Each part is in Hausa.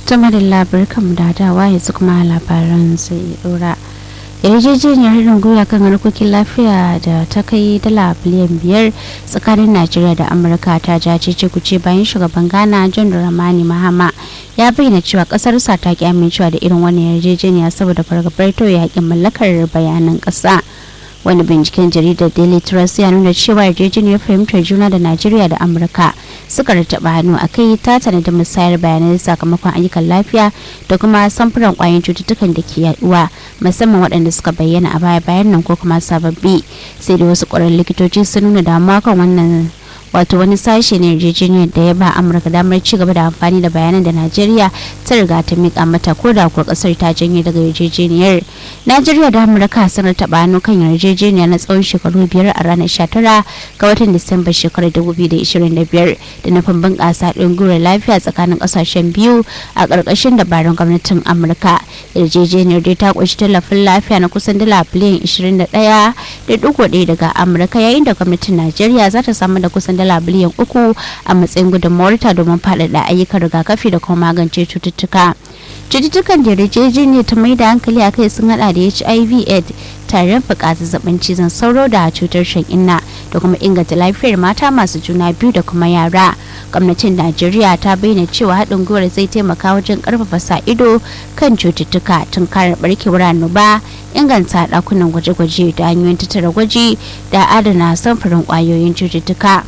tuma da labarkan da dawa yanzu kuma labaran sai dora yarjejeniyar haɗin gwiwa kan harkokin lafiya da ta kai dala biliyan biyar tsakanin najeriya da amurka ta jace kuce bayan shugaban ghana john ramani mahama ya bayyana cewa ƙasarsa ta ki amincewa da irin wannan yarjejeniya saboda fargabar tauye haƙƙin mallakar bayanan ƙasa wani binciken jaridar daily trust ya nuna cewa yarjejeniyar fahimtar juna da najeriya da amurka suka rataba hannu a kai ta tanadi musayar bayanai sakamakon ayyukan lafiya da kuma samfuran kwayoyin cututtukan da ke yaduwa musamman waɗanda suka bayyana a baya bayan nan ko kuma sababbi sai da wasu ƙwararrun likitoci sun nuna damuwa kan wannan wato wani sashe ne yarjejeniyar da ya ba amurka damar ci gaba da amfani da bayanan da najeriya ta riga ta mika mata ko da kuwa kasar ta janye daga yarjejeniyar najeriya da amurka sun taɓa hannu kan yarjejeniya na tsawon shekaru biyar a ranar 19 ga watan disamba shekarar 2025 da nufin bunƙasa ɗungurar lafiya tsakanin ƙasashen biyu a ƙarƙashin dabarun gwamnatin amurka yarjejeniyar dai ta ƙunshi tallafin lafiya na kusan dala biliyan 21.1 daga amurka yayin da gwamnatin najeriya za ta samu da kusan dala biliyan uku a matsayin gudunmawarta domin faɗaɗa ayyukan rigakafi da kuma magance cututtuka cututtukan da yarjejeniyar ta mai da hankali a kai sun hada da hiv aids tarin fuka zazzabin cizon sauro da cutar shan inna da kuma inganta lafiyar mata masu juna biyu da kuma yara gwamnatin najeriya ta bayyana cewa haɗin gwiwar zai taimaka wajen ƙarfafa sa ido kan cututtuka tun kare barkewar annoba inganta ɗakunan gwaje-gwaje da hanyoyin tattara gwaji da adana samfurin ƙwayoyin cututtuka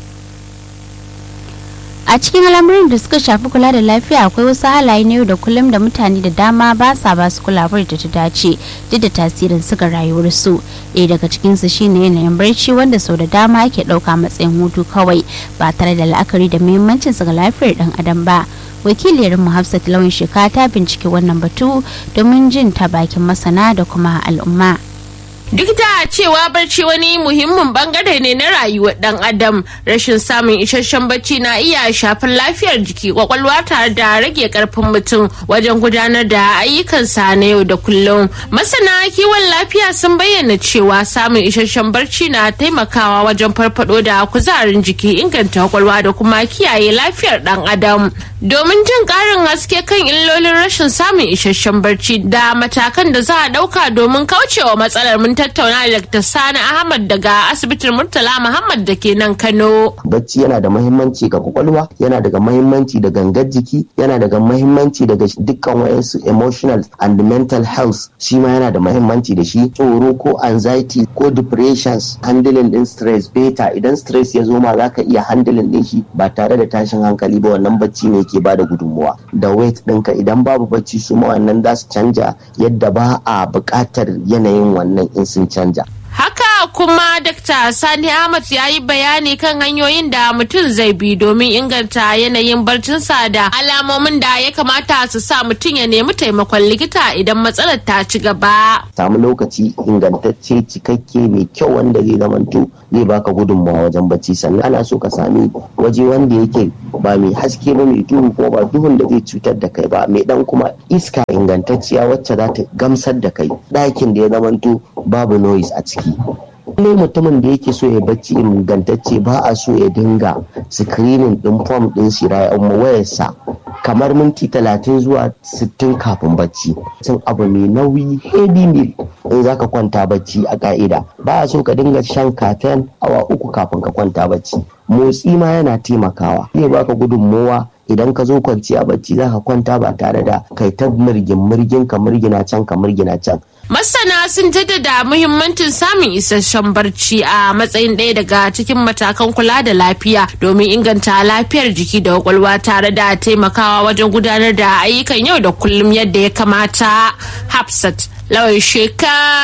a cikin al'amuran da suka shafi kula da lafiya akwai wasu halaye na yau da kullum da mutane da dama ba sa ba su kulawar da ta dace duk da tasirin su ga rayuwarsu ɗaya daga cikinsu shine yanayin barci wanda sau da dama ake ɗauka matsayin hutu kawai ba tare da la'akari da muhimmancin su ga lafiyar ɗan adam ba wakiliyar mu hafsat lawan sheka ta bincike wannan batu domin jin ta bakin masana da kuma al'umma Duk da cewa barci wani muhimmin bangare ne na rayuwar dan adam, rashin samun isasshen bacci na iya shafar lafiyar jiki kwakwalwa tare da rage karfin mutum wajen gudanar da ayyukansa na yau da kullum. Masana kiwon lafiya sun bayyana cewa samun isasshen barci na taimakawa wajen farfado da kuzarin jiki inganta kwakwalwa da kuma kiyaye lafiyar dan adam. Domin jin karin haske kan illolin rashin samun isasshen barci da matakan da za a dauka domin kaucewa matsalar mun tattauna da Dr. Sani Ahmad daga asibitin Murtala Muhammad da ke nan Kano. Bacci yana da mahimmanci ga kwakwalwa, yana daga mahimmanci da gangar jiki, yana daga mahimmanci daga dukkan wayansu emotional and mental health shi ma yana da mahimmanci da shi tsoro ko anxiety ko depressions handling din stress beta idan stress ya zo ma zaka iya handling din shi ba tare da tashin hankali ba wannan bacci ne ke bada gudunmuwa da weight ɗinka idan babu bacci su ma wannan za su canja yadda ba a buƙatar yanayin wannan in sun canja. Haka kuma Dr. Sani Ahmad ya yi bayani kan hanyoyin da mutum zai bi domin inganta yanayin barcinsa da alamomin da ya kamata su sa mutum ya nemi taimakon likita idan matsalar ta ci gaba. Samu lokaci ingantacce cikakke mai kyau wanda zai zamanto zai baka gudunmawa wajen bacci sannan ana so ka sami waje wanda yake ba mai haske ba mai duhu ko ba duhun da zai cutar da kai ba mai dan kuma iska ingantacciya wacce za ta gamsar da kai ɗakin da ya zamanto babu noise a ciki ne mutumin da yake so ya bacci ingantacce ba a so ya dinga screening din form din shirayen wayarsa kamar minti talatin zuwa sittin kafin bacci cin abu mai nauyi heavy meal in zaka kwanta bacci a ka'ida ba a so ka dinga shan kafen awa uku kafin ka kwanta bacci motsi ma yana taimakawa zai baka gudunmowa idan ka zo kwanciya bacci zaka kwanta ba tare da kai ta mirgin mirgin ka mirgina can ka mirgina can Masana sun jaddada muhimmancin samun isasshen barci a matsayin ɗaya daga cikin matakan kula da lafiya domin inganta lafiyar jiki da kwakwalwa tare da taimakawa wajen gudanar da ayyukan yau da kullum yadda ya kamata. Hafsat Lawan Sheka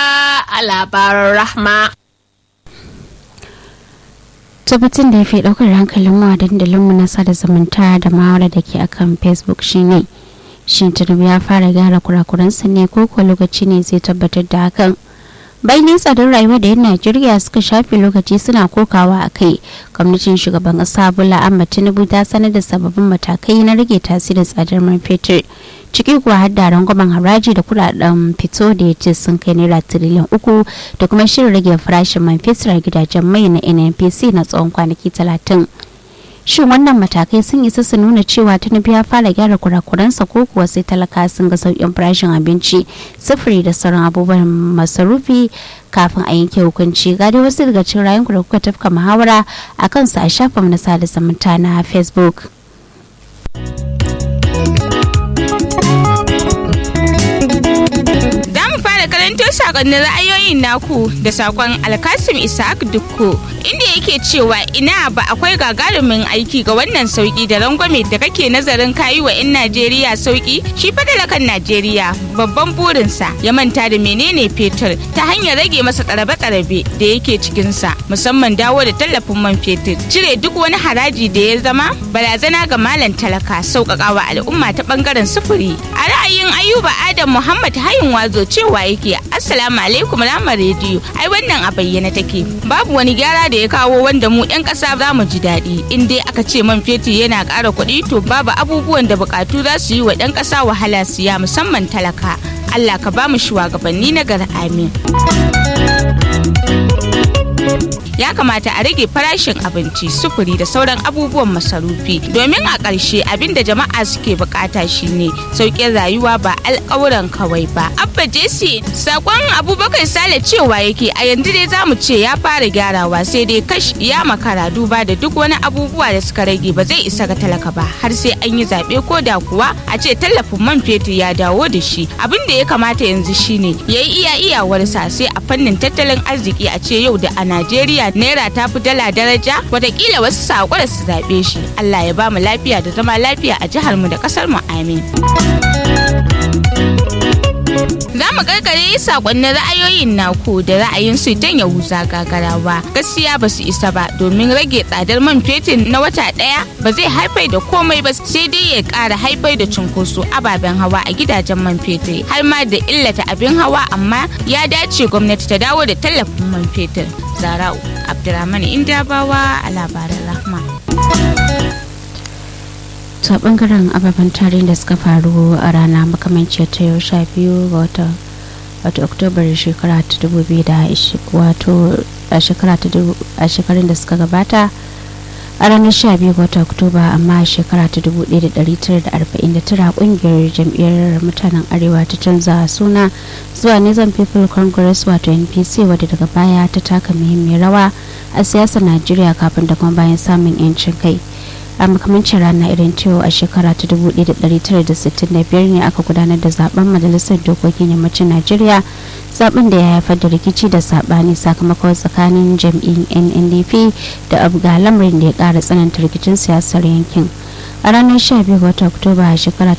a labaran Rahma. tabbatin da ya fi ɗaukar hankalin mu a dandalinmu na sada zumunta da mawara da ke akan facebook shine shin tinubu ya fara gyara kurakuransa ne ko kuwa lokaci ne zai tabbatar da hakan bayan tsadar rayuwa da yan najeriya suka shafe lokaci suna kokawa a kai gwamnatin shugaban kasa bola ahmad tinubu ta sanar da sababbin matakai na rage tasirin tsadar man fetur ciki kuwa har da rangwamen haraji da kudaden fito da ya ce sun kai naira tiriliyan uku da kuma shirin rage farashin man fetur a gidajen mai na nnpc na tsawon kwanaki talatin shin wannan matakai sun isa su nuna cewa tinubu ya fara gyara kurakuransa ko kuwa sai talaka sun ga sauƙin farashin abinci sufuri da sauran abubuwan masarufi kafin a yanke hukunci ga dai wasu daga cikin rayuwar da kuka tafka muhawara a kansu a shafin na sada zumunta na facebook karanto sakonnin ra'ayoyin naku da sakon alkasim isaac dukko inda yake cewa ina ba akwai gagarumin aiki ga wannan sauki da rangwame da kake nazarin kayi wa 'yan najeriya sauki shi fadalakan najeriya babban burinsa ya manta da menene fetur ta hanyar rage masa tsarabe-tsarabe da yake cikinsa musamman dawo da tallafin man fetur cire duk wani haraji da ya zama barazana ga malam talaka sauƙaƙawa al'umma ta ɓangaren sufuri a ra'ayin ayuba adam muhammad hayin wazo cewa yake assalamu alaikum lamar rediyo ai wannan a bayyana take babu wani gyara da ya kawo wanda mu yan kasa za mu ji daɗi in dai aka ce man fetur yana ƙara kuɗi to babu abubuwan da buƙatu za su yi wa ɗan ƙasa wahala siya musamman talaka allah ka ba mu shugabanni na gar amin ya kamata a rage farashin abinci sufuri da sauran abubuwan masarufi domin a ƙarshe abin da jama'a suke bukata shine sauƙin rayuwa ba alƙawuran kawai ba abba jesse sakon abubakar sale cewa yake a yanzu dai zamu ce ya fara gyarawa sai dai kash ya makara duba da duk wani abubuwa da suka rage ba zai isa ga talaka ba har sai an yi zaɓe ko da kuwa a ce tallafin man fetur ya dawo da shi abin da ya kamata yanzu shine ya yi iya iyawarsa sai a fannin tattalin arziki a ce yau da a najeriya naira ta fi dala daraja watakila wasu saƙo su zaɓe shi allah ya ba mu lafiya da zama lafiya a jihar mu da ƙasar mu amin za mu karkare sakonnin ra'ayoyin naku da ra'ayin su dan yahuza gagarawa gaskiya ba su isa ba domin rage tsadar man fetur na wata daya ba zai haifar da komai ba sai dai ya kara haifar da cunkoso ababen hawa a gidajen man fetur har ma da illata abin hawa amma ya dace gwamnati ta dawo da tallafin man fetur zara'u abdulrahman indabawa a labaran rahma to a bangaren ababen tarihin da suka faru a rana makamanciyar ta yau sha biyu ga wata wato oktobar shekara ta dubu biyu da wato a shekara ta a shekarun da suka gabata a ranar sha biyu ga wata oktoba amma a shekara ta dubu ɗaya da ɗari tara da arba'in da tara ƙungiyar jam'iyyar mutanen arewa ta canza suna zuwa nizam people congress wato npc wadda daga baya ta taka muhimmiyar rawa a siyasar najeriya kafin da kuma bayan samun 'yancin kai a makamancin rana irin cewa a shekara ta 1965 ne aka gudanar da zaben majalisar dokokin yammacin najeriya zaben da ya haifar da rikici da sabani sakamakon tsakanin jam'in nndp da abga lamarin da ya kara tsananta rikicin siyasar yankin a ranar 12 watan oktoba a shekara ta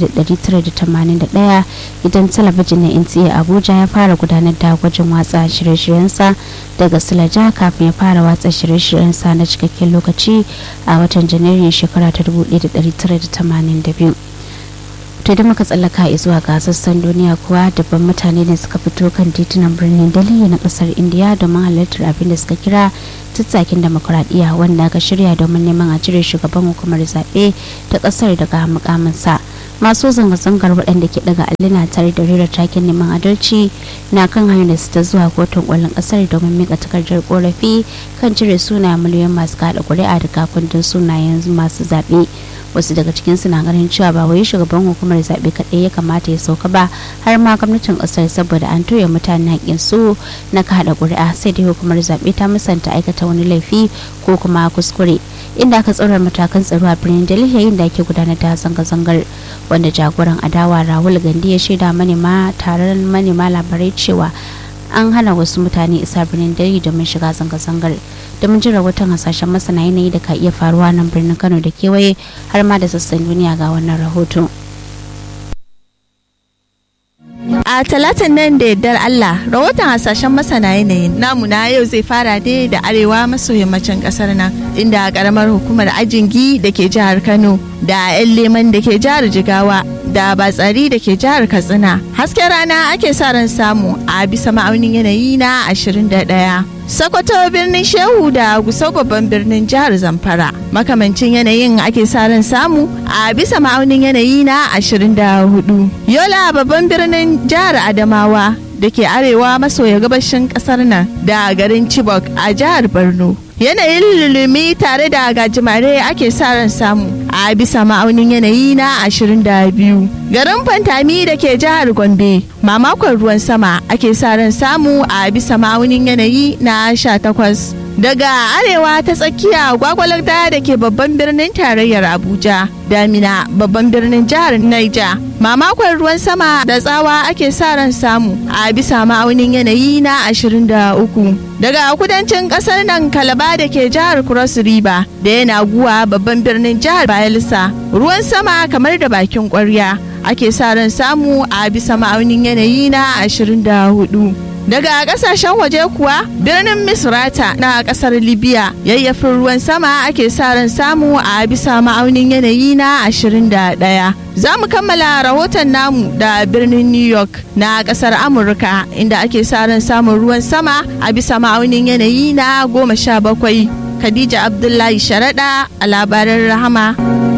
1981 idan talabijin na nta abuja ya fara gudanar da gwajin watsa shirye-shiryensa daga silaja kafin ya fara watsa shirye-shiryensa na cikakken lokaci a watan janairun shekara ta 1982 to da muka tsallaka zuwa ga sassan duniya kuwa dabban mutane ne suka fito kan titunan birnin delhi na kasar indiya domin halartar abin da suka kira tattakin demokuraɗiyya wanda aka shirya domin neman a cire shugaban hukumar zaɓe ta ƙasar daga mukaminsa masu zanga-zangar waɗanda ke daga allina tare da rera takin neman adalci na kan hanyar su ta zuwa kotun ƙwallon ƙasar domin mika takardar korafi kan cire sunayen miliyoyin masu kaɗa ƙuri'a da kafin sunayen masu zaɓe wasu daga cikin na ganin cewa ba wai shugaban hukumar zaɓe kaɗai ya kamata ya sauka ba har ma gwamnatin ƙasar saboda an toye mutane haƙƙin su na kaɗa ƙuri'a sai dai hukumar zaɓe ta musanta aikata wani laifi ko kuma kuskure inda aka tsorar matakan tsaro a birnin delhi yayin da ake gudanar da zanga-zangar wanda jagoran adawa rahul gandi ya shaida manema taron manema labarai cewa an hana wasu mutane isa birnin delhi domin shiga zanga-zangar domin jin rahoton hasashen masana yanayi da ka iya faruwa nan birnin kano da kewaye har ma da sassan duniya ga wannan rahoto a talatin nan da yardar Allah rahoton hasashen masana yanayin namu na yau zai fara dai da arewa maso yammacin kasar nan inda karamar hukumar ajingi da ke jihar Kano da 'yan leman da ke jihar Jigawa da batsari da ke jihar Katsina hasken rana ake sa ran samu a bisa ma'aunin yanayi na 21 Sokoto birnin Shehu da Gusau babban birnin jihar Zamfara. Makamancin yanayin ake sa ran samu a bisa ma'aunin yanayi na 24. Yola babban birnin jihar Adamawa da ke arewa maso ya gabashin kasar nan da garin Chibok a jihar Borno. yanayin lulumi tare da gajimare ake sa ran samu a bisa ma'aunin yanayi na 22 garin fantami da ke jihar gombe mamakon ruwan sama ake sa ran samu a bisa ma'aunin yanayi na 18 daga arewa ta tsakiya gwagwalar da ke babban birnin tarayyar abuja damina babban birnin jihar naija mamakon ruwan sama da tsawa ake sa ran samu a bisa ma'aunin yanayi na 23 daga kudancin kasar nan kalaba da ke jihar cross river da yana guwa babban birnin jihar bayelsa ruwan sama kamar da bakin kwarya ake sa ran samu a bisa ma'aunin yanayi na 24 daga kasashen waje kuwa birnin misrata na kasar libya yayyafin ruwan sama ake sa ran samu a bisa ma'aunin yanayi na 21 za mu kammala rahoton namu da birnin new york na kasar amurka inda ake sa ran samun ruwan sama a bisa ma'aunin yanayi na 17 khadija abdullahi sharaɗa a labaran rahama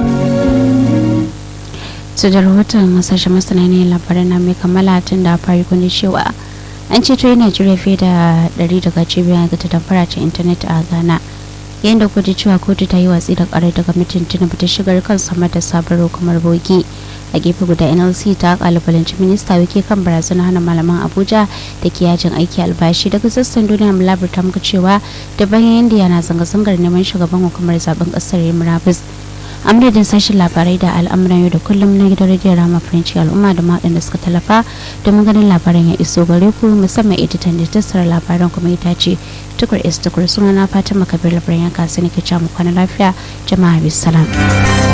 su da rahoton sashen masana ne labaran na mai kammala tun da fari kuni cewa an ceto yi najeriya fiye da 100 daga cibiyar ga ta faracin intanet a ghana yayin da kudu cewa kotu ta yi watsi da karar daga mutum tinubu ta shigar kan samar da sabon hukumar bogi a gefe guda nlc ta kalubalanci minista wike kan barazanar hana malaman abuja da ke yajin aiki albashi daga sassan duniya mulabar ta muka cewa da bayan indiya na zanga-zangar neman shugaban hukumar zaben kasar murabus amurdin sashen labarai da al'amuran yau da kullum na gidan rediyon rama french al'umma da waɗanda suka tallafa domin ganin labaran ya iso gare ku musamman editan da tattara labaran kuma ita ce tukur is tukur suna na fatima kabir labaran ya kasu ne ke mu kwana lafiya jama'a bisalam.